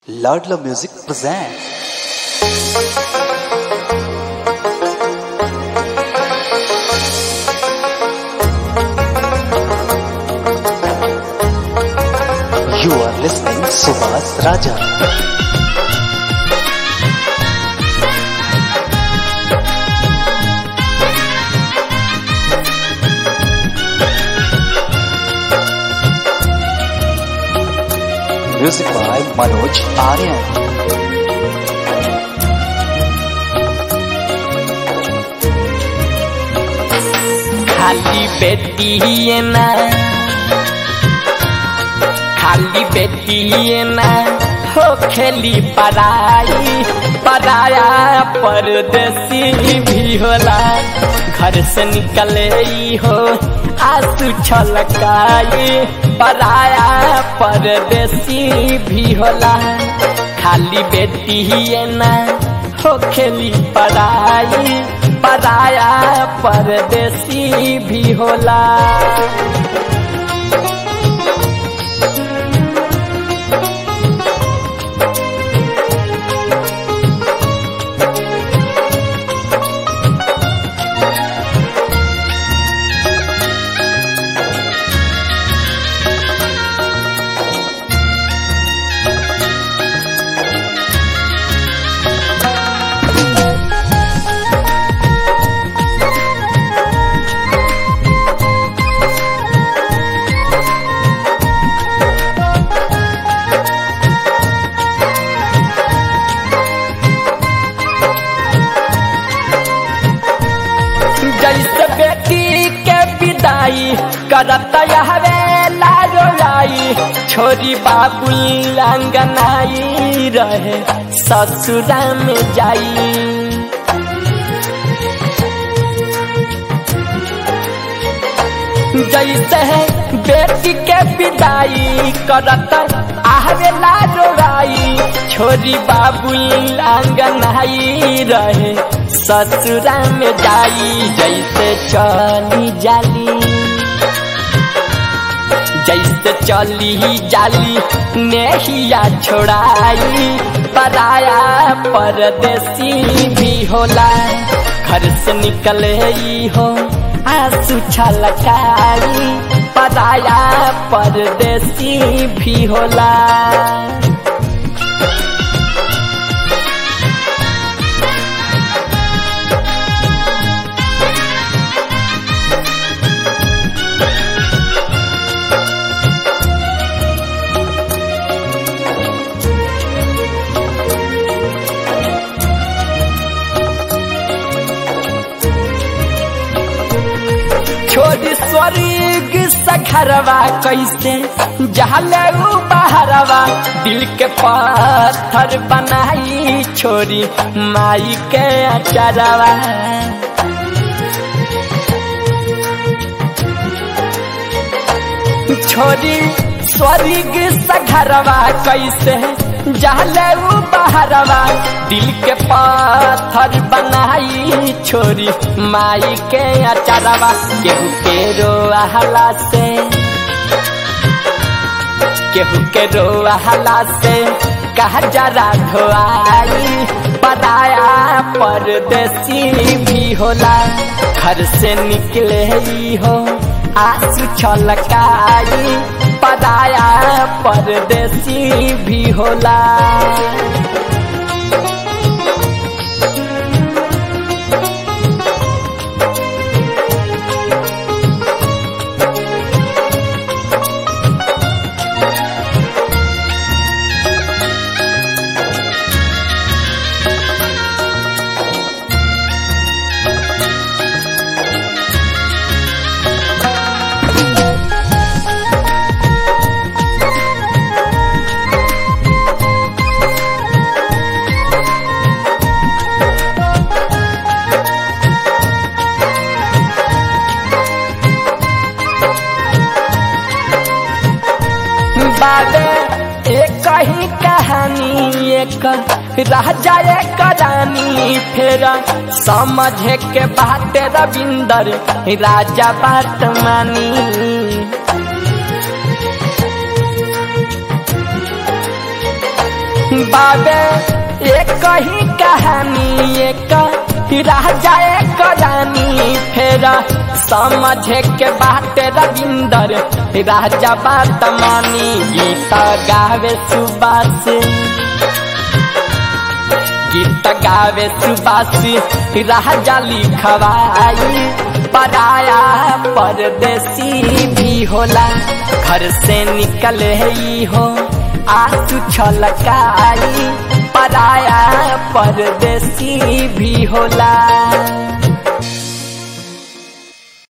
Ladla Music presents. You are listening Subhas Raja. Music by Manoj Aryan. खाली बेटी ना खाली बेटी ना हो खेली पराई पराया परदेसी भी होला घर से निकले ही हो आंसू छलकाई पराया परदेसी भी होला खाली बेटी ना हो खेली पराई पराया परदेसी भी होला जैसे बेटी के विदाई करत हवे लारो लाई छोरी बाबुल अंगनाई रहे ससुरा में जाई जैसे बेटी के विदाई करत आहवे लारो लाई छोरी बाबुल अंगनाई रहे ससुरा में जाई जैसे चली जाली जैसे चली जाली नेहिया छोड़ाई पराया परदेसी भी होला घर से निकले ही हो आंसू छलकाई पराया परदेसी भी होला छोड़ी स्वर्ग सखरवा कैसे जहले उ बहरवा दिल के पत्थर बनाई छोरी माई के अचरवा छोरी स्वर्ग सखरवा कैसे जहले उ बहरवा दिल के पत्थर बनाई छोरी माई के अचरवा केहू के रोहला से केहू के रोहला से कहा जरा धोआई पराया परदेसी भी होला घर से निकले ही हो आंसू छलकाई पराया परदेसी भी होला बाबे एक ही कहानी एक राजा एक रानी फिर समझे के बात रविंदर राजा बात मानी बाबे एक ही कहानी एक राजा एक रानी फेर समझे के बात रविंदर राजा बात मानी गीत गावे सुबास गीत गावे सुबासी राजा लिखवाई पराया परदेसी भी होला घर से निकले ही हो आंसू छलकाई पराया परदेसी भी होला